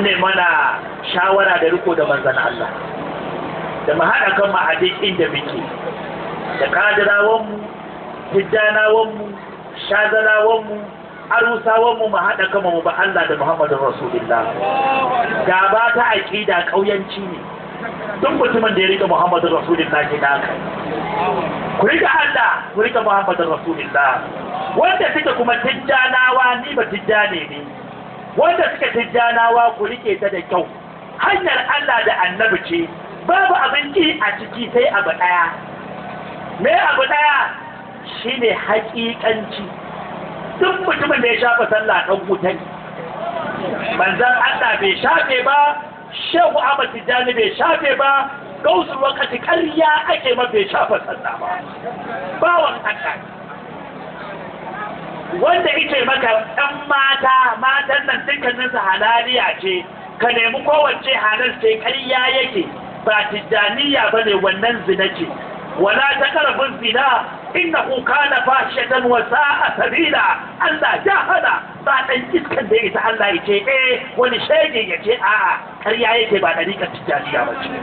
ne mana shawara da riko da manzan Allah da mu haɗa kan mu a duk inda muke da kadirawanmu tijjanawanmu shazalawanmu arusawanmu mu haɗa kama mu ba Allah da Muhammadu Rasulullah gaba ta aƙida ƙauyanci ne duk mutumin da ya rika Muhammadu Rasulullah ke naka ku rika Allah ku rika Muhammadu Rasulullah wanda suke kuma tijjanawa ni ba tijjane ne wanda suke tijjanawa ku rike ta da kyau hanyar Allah da annabi ce babu abinci a ciki sai abu ɗaya me abu ɗaya shine haƙiƙanci duk mutumin da ya shafa sallah ɗan wuta ne manzan Allah bai shafe ba shehu Ahmad Tijjani bai shafe ba gausul wakati ƙarya ake ma bai shafa sallah ba bawan Allah wanda ike maka ɗan mata matan nan dukkaninsu halaliya ce ka nemi kowace halal ce ƙarya yake ba tijjaniya ba ne wannan zina ce wala ta karfin zina innahu kana fashatan wa sa'a sabila Allah ya hada ba dan iskan da ita Allah ya ce eh wani shege ya ce a'a ƙarya yake ba dariƙar tijjaniya ba ce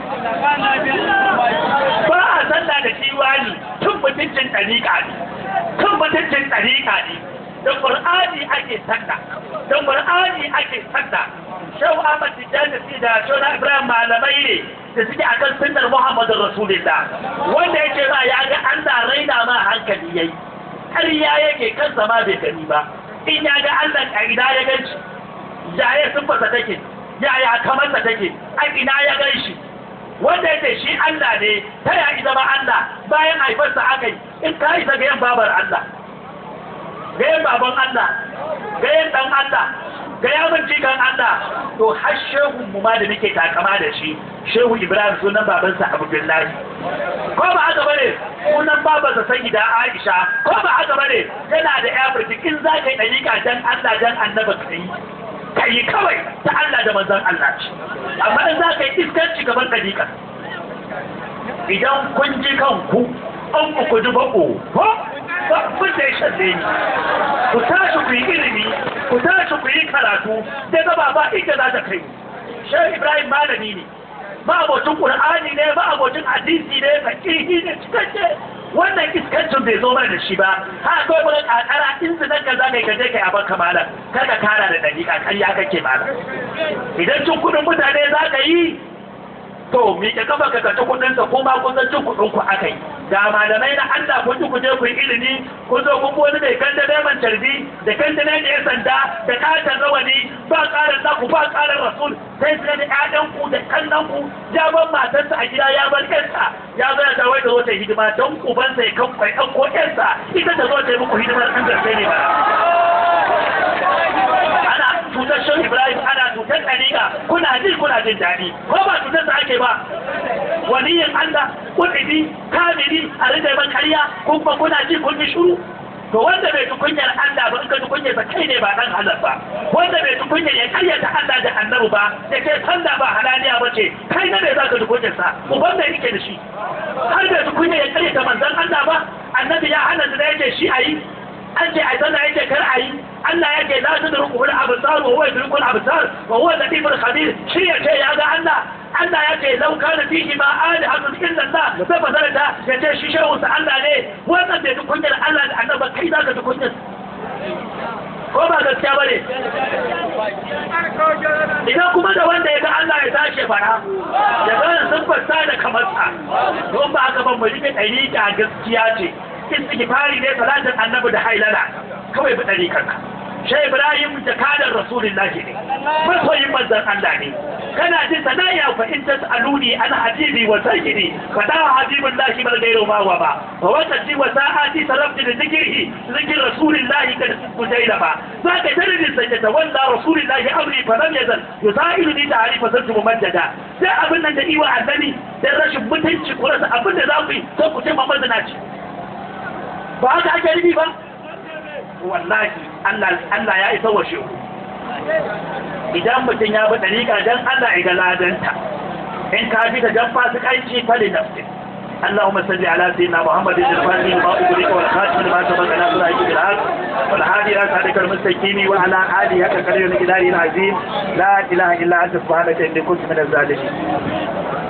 ba a sallah da kiwani tun mutuncin dariƙa ne tun mutuncin dariƙa ne da Qur'ani ake sallah da Qur'ani ake sallah Shehu Ahmad Tijjani da Shehu Ibrahim malamai ne da suke akan sunnar Muhammadu Rasulullah wanda yake ba ya ga Allah raina ma hankali yayi ƙarya yake kansa ma bai gani ba in ya ga Allah a ina ya gan shi yaya siffarsa take yaya kamarsa take a ina ya gan shi wanda yake shi Allah ne ta ya zama Allah bayan haifarsa aka yi in ka isa ga yan babar Allah ga yan baban Allah ga yan dan Allah ga yamin cikin Allah to har shehu mu ma da muke takama da shi shehu Ibrahim sunan babansa Abdullahi ko ba haka bane sunan babansa Sayyida Aisha ko ba haka bane yana da Afrika in za ka yi dalika dan Allah dan Annabi ka yi ka yi kawai ta Allah da manzon Allah ce amma in za ka yi iskanci gaban dalika idan kun ji kanku an ku ji bako ko ba kun da ya shalle ni ku tashi ku yi ilimi ku tashi ku yi karatu sai gaba ba inda za ta kai shehu ibrahim malami ne ba abocin qur'ani ne ba abocin hadisi ne fakihi ne cikakke wannan iskancin bai zo mana da shi ba ha kawai mun kakara in su nan ka za kai kaje kai aban kamala kada kara da dariƙa kan ya kake mala idan cin kudin mutane za ka yi to miƙe kafa ka kaci kudin sa kuma kun san cin kudin ku akai da malamai na Allah kun ji ku je ku yi ilimi kun zo kun wani mai kanta neman carbi da kanta ne ya sanda da katon rawani ba ƙarar naku ba ƙarar rasul sai su da ƴaƴan ku da kallon ku ya bar matarsa a gida ya bar ƴarsa ya zo ya dawo da zo ta hidima don ubansa ya kan kwai ɗan ko ƴarsa ita ta zo ta yi muku hidimar ɗan gaske ne ba ana cutar shan ibrahim ana cutar ɗariƙa kuna ji kuna jin daɗi ko ba cutar da ake ba waliyin allah kuɗi kamili a rika ban karya kun ba kuna ji kun yi shuru to wanda bai tukunyar Allah ba in ka tukunyar sa kai ne ba dan halal ba wanda bai tukunyar ya karyata Allah da annabi ba ya ce sallah ba halaliya ba ce kai ne za ka tukunyar sa uban da yake da shi har bai tukunyar ya karyata manzon Allah ba annabi ya hana da yake shi ayi an ce a sallah yake kar ayi Allah yake la tudruku al absar wa huwa yudriku al absar wa huwa latif al khabir shi ya ce ya ga Allah Allah ya ce lau kana fihi ma alihatun illa Allah sai fasarta ya ce shi shehu sa Allah ne wannan bai tukunyar Allah da annaba kai za ka tukunyar ko ba gaskiya bane idan kuma da wanda ya ga Allah ya tashi fara ya ga sun fassa da kamarsa don ba haka ban mu rike ɗari a gaskiya ce istighfari ne salatin annabi da hailala kawai bi ɗari kanka shai ibrahim da kadar rasulullahi ne masoyin manzan Allah ne kana jin sanaya fa in tasaluni ana habibi wa sayyidi fa da habibun lahi bal gairu ma wa ba wa wata ji wa sa'ati sarabti da zikrihi zikr rasulillahi kad kujaila ba zaka tarihi sai ta walla rasulillahi amri fa lam yazal yusailu ni ta'rifa santu mumaddada sai abin nan da iwa annabi dan rashin mutunci ku rasa abin da za ku yi sai ku ce mamman ci ba haka ake nufi ba wallahi Allah ya isa wa shehu idan mutum ya bi ɗariƙa don Allah ya ga ladanta in ka bi ta don fasikanci fali nafsin اللهم صل على سيدنا محمد الفاتح لما أغلق والخاتم لما سبق ناصر عيد بالحق والهادي إلى صراطك المستقيم وعلى آله حق قدر الإله العظيم لا إله إلا أنت سبحانك إني كنت من الظالمين